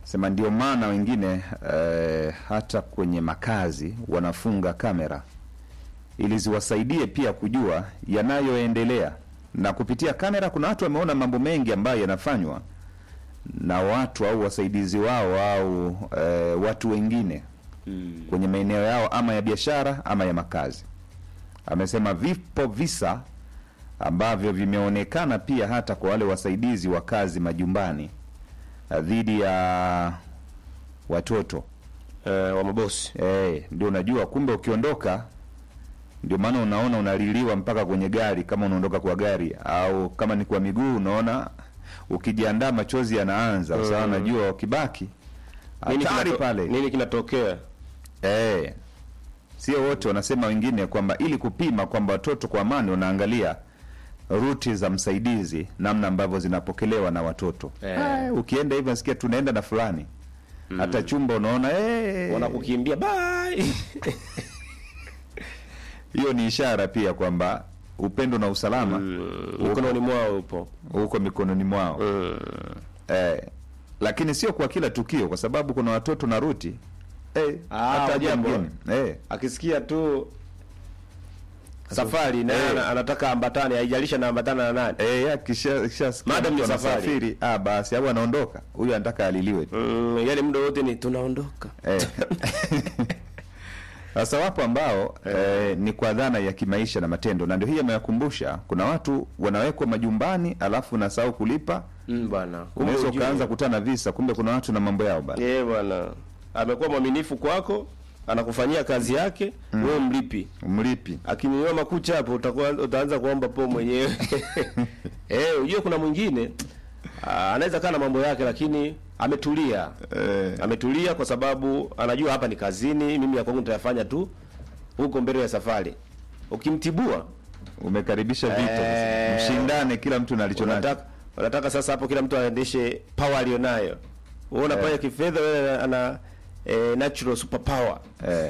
sema ndio maana wengine eh, hata kwenye makazi wanafunga kamera ili ziwasaidie pia kujua yanayoendelea, na kupitia kamera kuna watu wameona mambo mengi ambayo yanafanywa na watu au wasaidizi wao au eh, watu wengine kwenye maeneo yao ama ya biashara ama ya makazi. Amesema vipo visa ambavyo vimeonekana pia hata kwa wale wasaidizi wa kazi majumbani eh, dhidi ya watoto eh, wa mabosi eh, ndio unajua, kumbe ukiondoka, ndio maana unaona unaliliwa mpaka kwenye gari, kama unaondoka kwa gari au kama ni kwa miguu, unaona ukijiandaa machozi yanaanza kwa sababu Mm. najua wakibaki Nini hatari kinato- pale. nini kinatokea? Eh, sio wote wanasema, wengine kwamba ili kupima kwamba watoto kwa amani, wanaangalia ruti za msaidizi, namna ambavyo zinapokelewa na watoto Eh. Ah, ukienda hivyo nasikia tunaenda na fulani hata chumba unaona eh, wanakukimbia bye. hiyo ni ishara pia kwamba upendo na usalama mikononi mwao upo uko mikononi mwao eh, lakini sio kwa kila tukio, kwa sababu kuna watoto na ruti eh, Ah, hata aje jambo. mgeni eh, akisikia tu safari na Eh. ana- anataka ambatane, haijalisha na ambatana na nani. Eh, ya kisha kisha Madam ni mtu safari. anasafiri, ah basi au anaondoka. Huyu anataka aliliwe tu. Mm, yani muda wote ni tunaondoka. Eh. Sasa wapo ambao eh, ni kwa dhana ya kimaisha na matendo, na ndio hii ameyakumbusha. Kuna watu wanawekwa majumbani, alafu unasahau kulipa, Mm, bwana. Kumbe unaweza ujue. ukaanza kutana visa, kumbe kuna watu na mambo yao bana. Eh, bwana. Amekuwa mwaminifu kwako, anakufanyia kazi yake, wewe mlipi. Mlipi. Akinyanyua makucha hapo utakuwa utaanza kuomba po mwenyewe. eh, ujue kuna mwingine ah, anaweza kaa na mambo yake lakini ametulia. Ametulia kwa sababu anajua hapa ni kazini, mimi ya kwangu nitayafanya tu huko mbele ya safari. Ukimtibua Umekaribisha vita sasa. Eh, Mshindane kila mtu na alicho nacho. Unataka unataka sasa hapo kila mtu aendeshe power alionayo. Wewe unafanya Eh. kifedha, wewe ana eh, natural super power. Eh.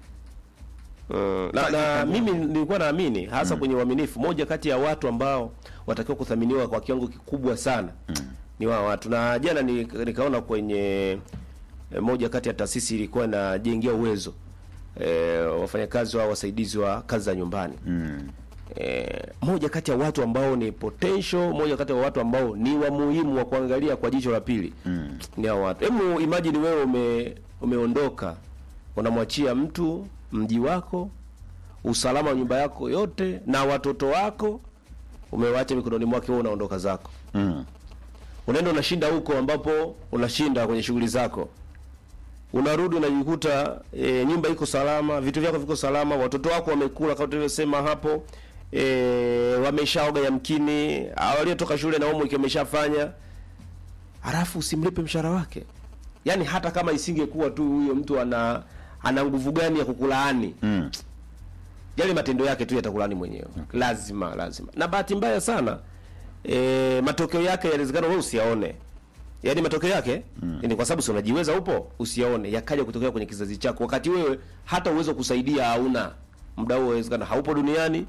Mm, na, na mimi nilikuwa naamini hasa kwenye uaminifu, moja kati ya watu ambao watakiwa kuthaminiwa kwa kiwango kikubwa sana ni wao watu. Na jana ni, nikaona kwenye eh, moja kati ya taasisi ilikuwa inajengea uwezo eh, wafanyakazi wa wasaidizi wa kazi za nyumbani eh, moja kati ya watu ambao ni potential, moja kati ya watu ambao ni wa muhimu wa kuangalia kwa jicho la pili ni hao watu. Hebu imagine wewe ume, umeondoka unamwachia mtu mji wako, usalama wa nyumba yako yote na watoto wako umewacha mikononi mwake, wewe unaondoka zako Mm. unaenda unashinda huko ambapo unashinda kwenye shughuli zako, unarudi unajikuta e, nyumba iko salama, vitu vyako viko salama, watoto wako wamekula kama tulivyosema hapo, e, wameshaoga yamkini, au waliotoka shule na homework wameshafanya, halafu usimlipe mshahara wake. Yaani hata kama isingekuwa tu huyo mtu ana ana nguvu gani ya kukulaani Mm. yale matendo yake tu yatakulaani mwenyewe lazima lazima na bahati mbaya sana e, matokeo yake yanawezekana wewe usiyaone yaani matokeo yake mm. ni kwa sababu si unajiweza upo usiyaone yakaja kutokea kwenye kizazi chako wakati wewe hata uwezo wa kusaidia hauna muda huo inawezekana haupo duniani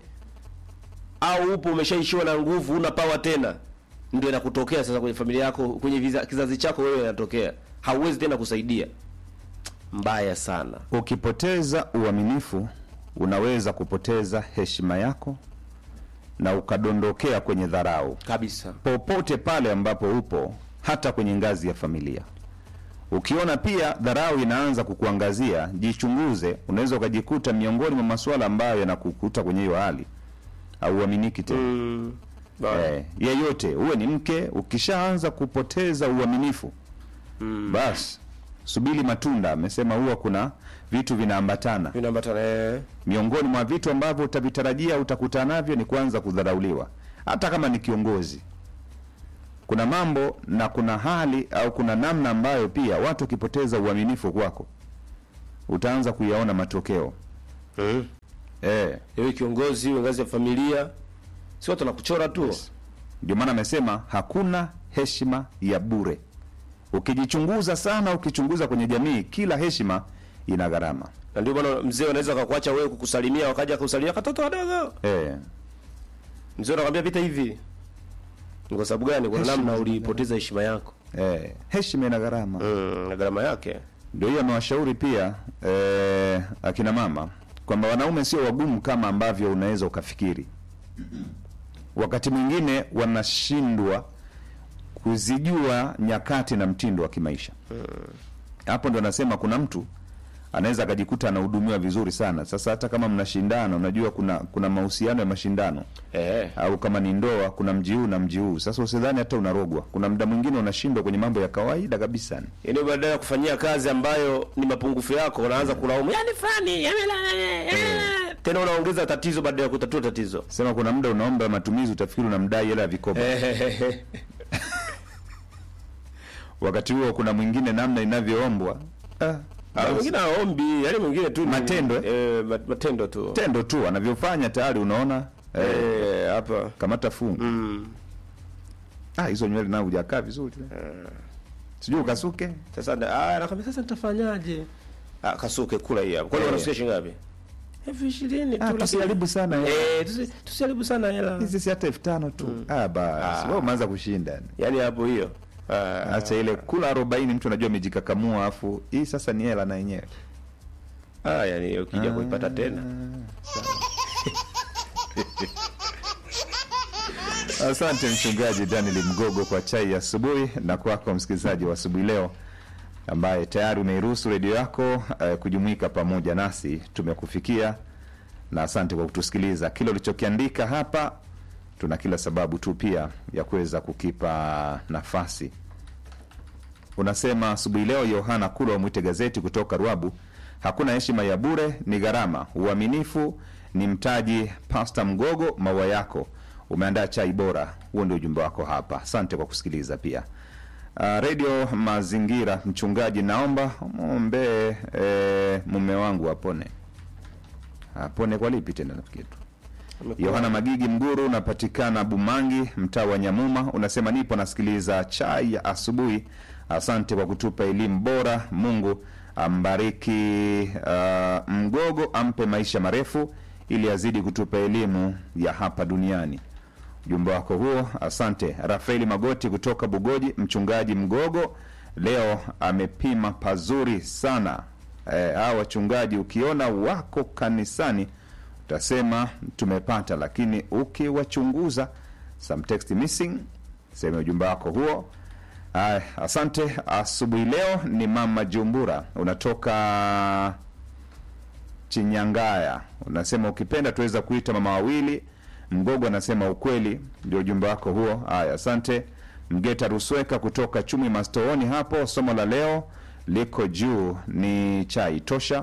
au upo umeshaishiwa na nguvu una pawa tena ndio inakutokea sasa kwenye familia yako kwenye viza, kizazi chako wewe inatokea hauwezi tena kusaidia mbaya sana Ukipoteza uaminifu, unaweza kupoteza heshima yako na ukadondokea kwenye dharau kabisa, popote pale ambapo upo, hata kwenye ngazi ya familia. Ukiona pia dharau inaanza kukuangazia, jichunguze. Unaweza ukajikuta miongoni mwa masuala ambayo yanakukuta kwenye hiyo hali, hauaminiki tena mm. eh, yeyote uwe ni mke, ukishaanza kupoteza uaminifu mm. basi subiri matunda. Amesema huwa kuna vitu vinaambatana vinaambatana eh. miongoni mwa vitu ambavyo utavitarajia utakutana navyo ni kwanza kudharauliwa, hata kama ni kiongozi. Kuna mambo na kuna hali au kuna namna ambayo pia watu wakipoteza uaminifu kwako utaanza kuyaona matokeo mm. eh. Ewe kiongozi wa ngazi ya familia, si watu wanakuchora tu. Ndio maana amesema hakuna heshima ya bure. Ukijichunguza sana, ukichunguza kwenye jamii, kila heshima ina gharama na ndio maana mzee anaweza akakuacha wewe kukusalimia, wakaja kusalimia katoto wadogo eh. Mzee anakwambia pita hivi. Ni kwa sababu gani? Kwa Heshima namna zina ulipoteza heshima yako. eh, heshima ina gharama mm, na gharama yake ndio hiyo amewashauri pia eh, akina mama kwamba wanaume sio wagumu kama ambavyo unaweza ukafikiri wakati mwingine wanashindwa kuzijua nyakati na mtindo wa kimaisha hapo ndo anasema kuna mtu anaweza akajikuta anahudumiwa vizuri sana sasa hata kama mnashindana unajua kuna kuna mahusiano ya mashindano eh. au kama ni ndoa kuna mji huu na mji huu sasa usidhani hata unarogwa kuna muda mwingine unashindwa kwenye mambo ya kawaida kabisa yaani badala ya kufanyia kazi ambayo ni mapungufu yako unaanza kulaumu yani fulani yamela- tena unaongeza tatizo baada ya kutatua tatizo sema kuna muda unaomba matumizi utafikiri unamdai hela ya vikoba wakati huo kuna mwingine namna inavyoombwa ah, Ah, mwingine aombi yani mwingine tu ni- Matendo, eh, mat- matendo tu tendo tu anavyofanya tayari unaona Eh, hapa kamata fungu ah, hizo nywele nao hujakaa vizuri sijui ukasuke sasa na- ah, nakwambia sasa nitafanyaje ah, kasuke kula hii hapa kwani Eh. wanasukia shilingi ngapi elfu ishirini Ah, tu tusiharibu sana hela. eh, tusi- tusiharibu sana hela hizi si hata elfu tano tu ah, basi wewe umeanza kushinda yani hapo hiyo acha ile kula arobaini mtu anajua amejikakamua afu hii sasa ni hela na yenyewe ah, yani ukija kuipata tena Asante mchungaji Daniel Mgogo kwa chai ya asubuhi, na kwako msikilizaji wa asubuhi leo ambaye tayari umeiruhusu redio yako eh, kujumuika pamoja nasi. Tumekufikia na asante kwa kutusikiliza. Kile ulichokiandika hapa, tuna kila sababu tu pia ya kuweza kukipa nafasi. Unasema asubuhi leo, Yohana Kula wa Mwite Gazeti kutoka Ruabu, hakuna heshima ya bure, ni gharama. Uaminifu ni mtaji. Pasta Mgogo, maua yako umeandaa chai bora. Huo ndio ujumbe wako hapa. Asante kwa kusikiliza pia. Uh, redio Mazingira, mchungaji, naomba mwombee e, mume wangu apone. Apone kwa lipi tena nafikiri tu Yohana Magigi Mguru, unapatikana Bumangi, mtaa wa Nyamuma, unasema nipo nasikiliza chai ya asubuhi. Asante kwa kutupa elimu bora. Mungu ambariki uh, Mgogo, ampe maisha marefu ili azidi kutupa elimu ya hapa duniani. Ujumbe wako huo, asante. Rafaeli Magoti kutoka Bugoji, mchungaji Mgogo leo amepima pazuri sana. Eh, hawa wachungaji ukiona wako kanisani utasema tumepata, lakini ukiwachunguza some text missing. Sema ujumbe wako huo. Aya, asante. Asubuhi leo ni mama Jumbura, unatoka Chinyangaya, unasema ukipenda tuweza kuita mama wawili. Mgogo anasema ukweli, ndio ujumbe wako huo. Aya, asante. Mgeta Rusweka kutoka Chumi Mastooni hapo, somo la leo liko juu ni chai tosha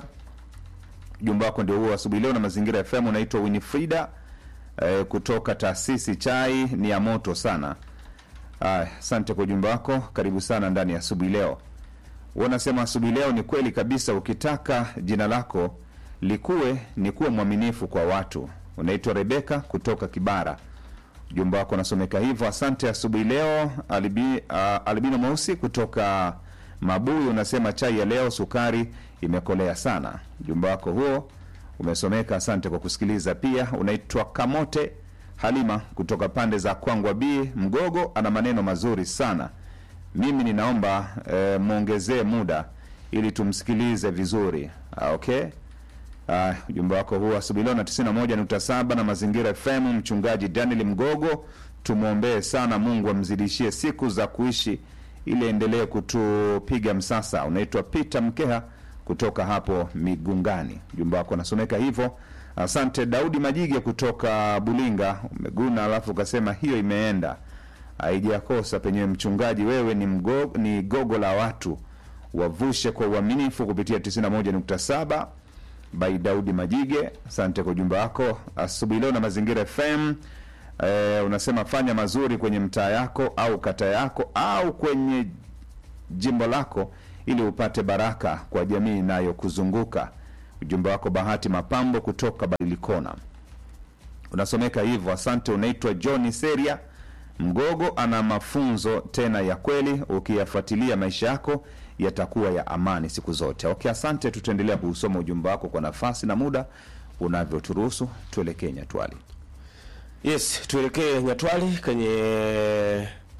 ujumbe wako ndio huo asubuhi leo na mazingira FM. Unaitwa Winifrida eh, kutoka taasisi chai ni ya moto sana. Aya, asante kwa ujumbe wako, karibu sana ndani ya asubuhi leo. Wanasema asubuhi leo ni kweli kabisa, ukitaka jina lako likuwe ni kuwa mwaminifu kwa watu. Unaitwa Rebeka kutoka Kibara, ujumbe wako unasomeka hivyo. Asante asubuhi leo. Alibi, uh, Albino Mweusi kutoka Mabuyu unasema chai ya leo sukari imekolea sana. Ujumbe wako huo umesomeka, asante kwa kusikiliza. Pia unaitwa Kamote Halima kutoka pande za Kwangwa B Mgogo, ana maneno mazuri sana. Mimi ninaomba e, mwongezee muda ili tumsikilize vizuri. Ah, okay. Ah, ujumbe wako huo asubuhi leo na 91.7 na Mazingira FM. Mchungaji Daniel Mgogo, tumwombee sana, Mungu amzidishie siku za kuishi ili endelee kutupiga msasa. Unaitwa Peter Mkeha kutoka hapo Migungani, ujumbe wako unasomeka hivyo. Asante. Daudi Majige kutoka Bulinga, umeguna alafu ukasema hiyo imeenda, haijakosa penyewe. Mchungaji, wewe ni, mgo, ni gogo la watu, wavushe kwa uaminifu kupitia 91.7 by Daudi Majige. Asante kwa ujumbe wako asubuhi leo na Mazingira FM. E, unasema fanya mazuri kwenye mtaa yako au kata yako au kwenye jimbo lako ili upate baraka kwa jamii inayokuzunguka. Ujumbe wako Bahati Mapambo kutoka Badilikona unasomeka hivyo. Asante. Unaitwa John Seria Mgogo, ana mafunzo tena ya kweli, ukiyafuatilia maisha yako yatakuwa ya amani siku zote. Okay, asante. Tutaendelea kuusoma ujumbe wako kwa nafasi na muda unavyoturuhusu. Tuelekee Nyatwali. Yes, tuelekee Nyatwali kwenye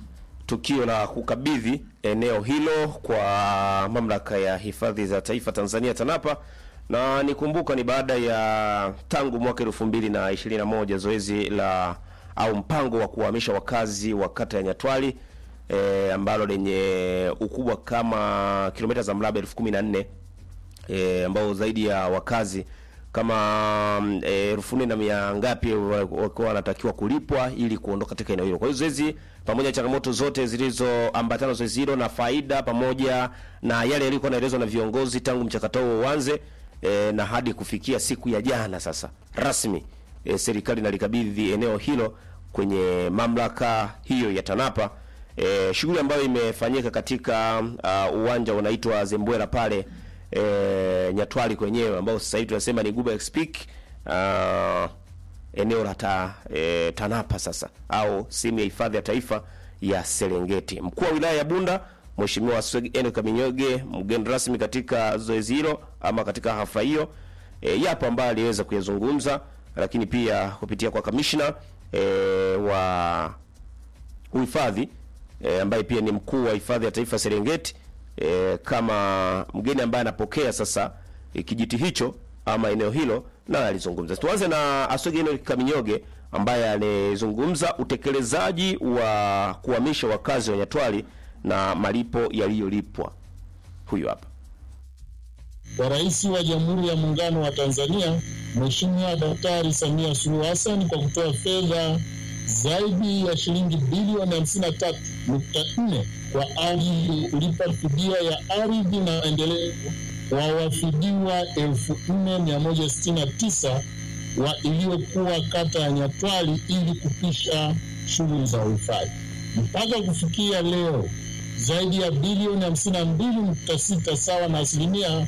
tukio la kukabidhi eneo hilo kwa mamlaka ya hifadhi za taifa Tanzania TANAPA, na nikumbuka ni baada ya tangu mwaka elfu mbili na ishirini na moja zoezi la au mpango wa kuhamisha wakazi wa kata ya Nyatwali e, ambalo lenye ukubwa kama kilomita za mraba elfu kumi na nne e, ambao zaidi ya wakazi kama mm, eh, elfu nne na mia ngapi wa- wakiwa wanatakiwa kulipwa ili kuondoka katika eneo hilo. Kwa hiyo zoezi pamoja na changamoto zote zilizoambatana na zoezi hilo na faida pamoja na yale yaliyokuwa yanaelezwa na viongozi tangu mchakato huo uanze e, na hadi kufikia siku ya jana sasa rasmi e, serikali inalikabidhi eneo hilo kwenye mamlaka hiyo ya TANAPA. E, shughuli ambayo imefanyika katika uh, uwanja unaitwa Zembwela pale e, Nyatwali kwenyewe ambao sasa hivi tunasema ni Guba Speak uh, eneo la ta, e, TANAPA sasa au sehemu ya hifadhi ya taifa ya Serengeti. Mkuu wa wilaya ya Bunda Mheshimiwa Sweg Enoch Kaminyoge mgeni rasmi katika zoezi hilo ama katika hafla hiyo e, yapo ambayo aliweza kuyazungumza, lakini pia kupitia kwa kamishna e, wa uhifadhi e, ambaye pia ni mkuu wa hifadhi ya taifa Serengeti e, kama mgeni ambaye anapokea sasa e, kijiti hicho ama eneo hilo, naye alizungumza. Tuanze na Aswege Enoch Kaminyoge ambaye alizungumza utekelezaji wa kuhamisha wakazi wa Nyatwali na malipo yaliyolipwa. Huyu hapa. kwa Rais wa Jamhuri ya Muungano wa Tanzania Mheshimiwa Daktari Samia Suluhu Hassan kwa kutoa fedha zaidi ya shilingi bilioni 53.4 kwa ajili ya kulipa fidia ya ardhi na maendeleo wa wafidiwa 4169 wa iliyokuwa kata ya Nyatwali ili kupisha shughuli za uhifadhi. Mpaka kufikia leo zaidi ya bilioni 52.6 sawa na asilimia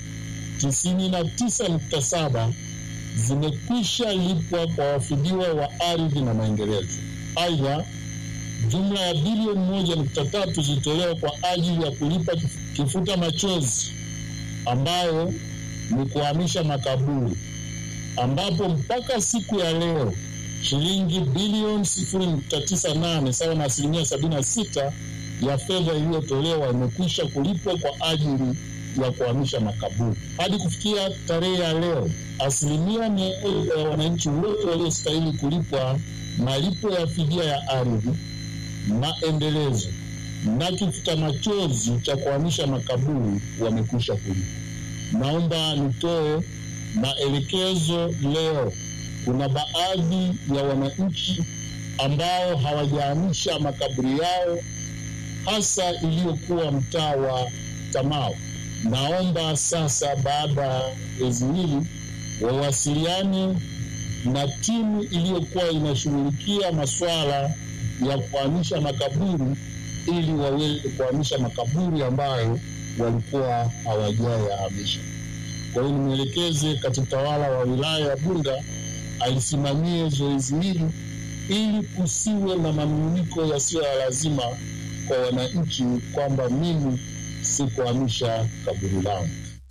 99.7 zimekwisha lipwa kwa wafidiwa wa ardhi na maendelezo. Aidha, jumla ya bilioni moja nukta tatu zilitolewa kwa ajili ya kulipa kif- kifuta machozi ambayo ni kuhamisha makaburi, ambapo mpaka siku ya leo shilingi bilioni sifuri nukta tisa nane sawa na asilimia sabini na sita ya fedha iliyotolewa imekwisha kulipwa kwa ajili ya kuhamisha makaburi. Hadi kufikia tarehe ya leo, asilimia mia moja ya wananchi wote waliostahili kulipwa malipo ya fidia ya ardhi, maendelezo na kifuta machozi cha kuhamisha makaburi wamekwisha kulipwa. Naomba nitoe maelekezo leo. Kuna baadhi ya wananchi ambao hawajahamisha makaburi yao hasa iliyokuwa mtaa wa Tamao. Naomba sasa, baada ya zoezi hili, wawasiliane na timu iliyokuwa inashughulikia masuala ya kuhamisha makaburi ili waweze kuhamisha makaburi ambayo walikuwa hawajayahamisha. Kwa hiyo nimwelekeze katibu tawala wa wilaya ya Bunda alisimamie zoezi hili ili kusiwe na manunguniko yasiyo ya lazima kwa wananchi kwamba mimi sikuhamisha kaburi langu.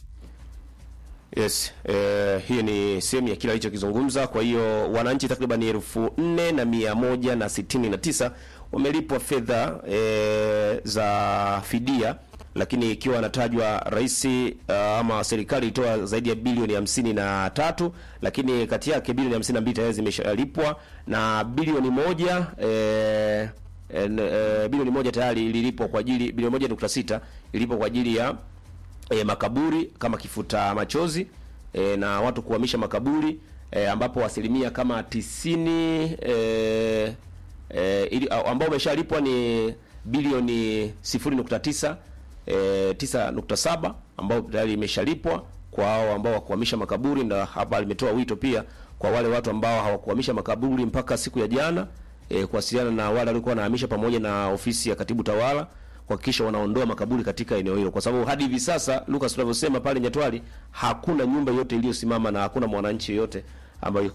Yes, eh, hii ni sehemu ya kile alichokizungumza. Kwa hiyo wananchi takriban elfu nne na mia moja na sitini na tisa wamelipwa fedha eh, za fidia, lakini ikiwa anatajwa rais uh, ama serikali ilitoa zaidi ya bilioni hamsini na tatu, lakini kati yake bilioni hamsini na mbili tayari zimeshalipwa na bilioni moja eh, en, eh, bilioni moja tayari ililipwa kwa ajili bilioni moja nukta sita ilipwa kwa ajili ya e, makaburi kama kifuta machozi e, na watu kuhamisha makaburi e, ambapo asilimia kama tisini e, e, ili, au- ambao umeshalipwa ni bilioni sifuri nukta tisa e, tisa nukta saba ambao tayari imeshalipwa kwa hao ambao wakuhamisha makaburi, na hapa limetoa wito pia kwa wale watu ambao hawakuhamisha makaburi mpaka siku ya jana e, kuwasiliana na wale waliokuwa wanahamisha pamoja na ofisi ya katibu tawala kuhakikisha wanaondoa makaburi katika eneo hilo, kwa sababu hadi hivi sasa Lucas, tunavyosema pale Nyatwali hakuna nyumba yote iliyosimama na hakuna mwananchi yoyote ambayo